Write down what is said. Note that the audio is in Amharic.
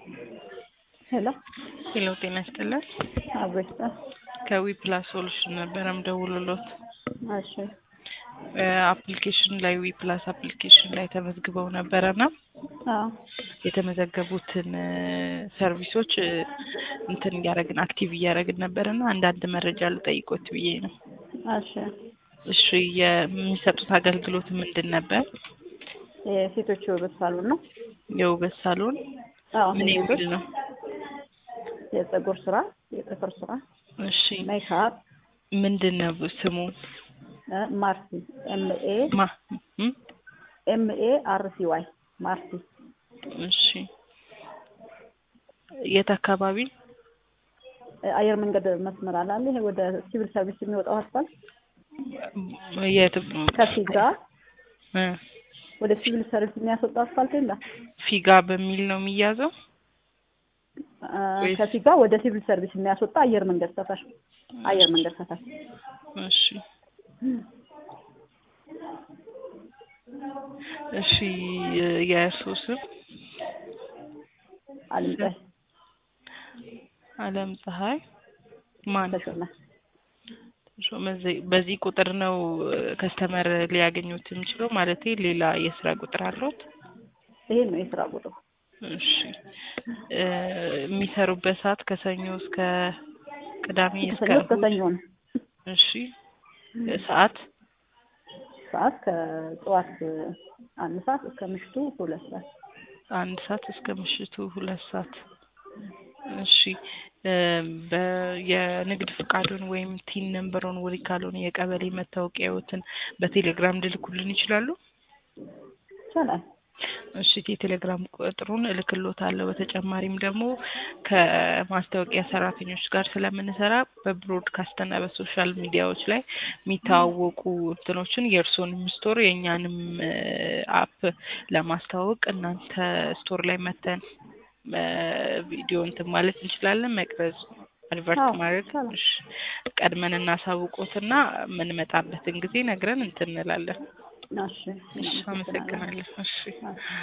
ሄሎ ሄሎ ጤና ይስጥልን። አብሮስታ ከዊ ፕላስ ሶሉሽን ነበረ ምደውልሎት እሺ አፕሊኬሽን ላይ ዊ ፕላስ አፕሊኬሽን ላይ ተመዝግበው ነበረና አዎ የተመዘገቡትን ሰርቪሶች እንትን እያደረግን አክቲቭ እያደረግን ነበርና አንዳንድ መረጃ ልጠይቆት ብዬ ነው። እሺ እሺ የሚሰጡት አገልግሎት ምንድን ነበር? የሴቶች የውበት ሳሎን ነው። የውበት ሳሎን አዎ ምን የሴቶች የሚል ነው? የፀጉር ስራ፣ የጥፍር ስራ፣ እሺ ሜካፕ፣ ምንድን ነው ስሙ? እ ማርቲ ኤምኤ ማ እም? ኤምኤ አርቲ ዋይ ማርቲ እሺ የት አካባቢ? እ አየር መንገድ መስመር አላለ ይሄ ወደ ሲቪል ሰርቪስ የሚወጣው አስፋልት የት ከፊጋ እ ወደ ሲቪል ሰርቪስ የሚያስወጣው አስፋልት የለም ፊጋ በሚል ነው የሚያዘው? እ ወይስ- ከፊጋ ወደ ሲቪል ሰርቪስ የሚያስወጣ አየር መንገድ ሰፈር አየር መንገድ ሰፈር እሺ እሺ የእርስዎ ስም? አልምጠህ አለም ፀሐይ ማን? ተሾመ ተሾመ ዘ- በዚህ ቁጥር ነው ከስተመር ሊያገኙት የሚችለው ማለት ሌላ የስራ ቁጥር አለዎት? ይሄ ነው የስራ ቁጥሩ እሺ እ የሚሰሩበት ሰዓት ከሰኞ እስከ ቅዳሜ እስከ ከሰኞ እስከ እሑድ? ሰኞ ነው እሺ ሰዓት ሰዓት ከጠዋት አንድ ሰዓት እስከ ምሽቱ ሁለት ሰዓት አንድ ሰዓት እስከ ምሽቱ ሁለት ሰዓት። እሺ እ በ የንግድ ፍቃዱን ወይም ቲን ነምበሩን ወይ ካልሆነ የቀበሌ መታወቂያዎትን በቴሌግራም ልልኩልን ይችላሉ? ይቻላል እሺ የቴሌግራም ቁጥሩን እልክሎታለሁ። በተጨማሪም ደግሞ ከማስታወቂያ ሰራተኞች ጋር ስለምንሰራ በብሮድካስት እና በሶሻል ሚዲያዎች ላይ የሚተዋወቁ እንትኖችን የእርስዎንም ስቶር የእኛንም አፕ ለማስተዋወቅ እናንተ ስቶር ላይ መተን ቪዲዮ እንትን ማለት እንችላለን፣ መቅረጽ አድቨርት አዎ፣ ማድረግ ይቻላል። እሺ፣ ቀድመን እናሳውቆትና የምንመጣበትን ጊዜ ነግረን እንትን እንላለን። እሺ እሺ፣ አመሰግናለሁ። እሺ አዎ።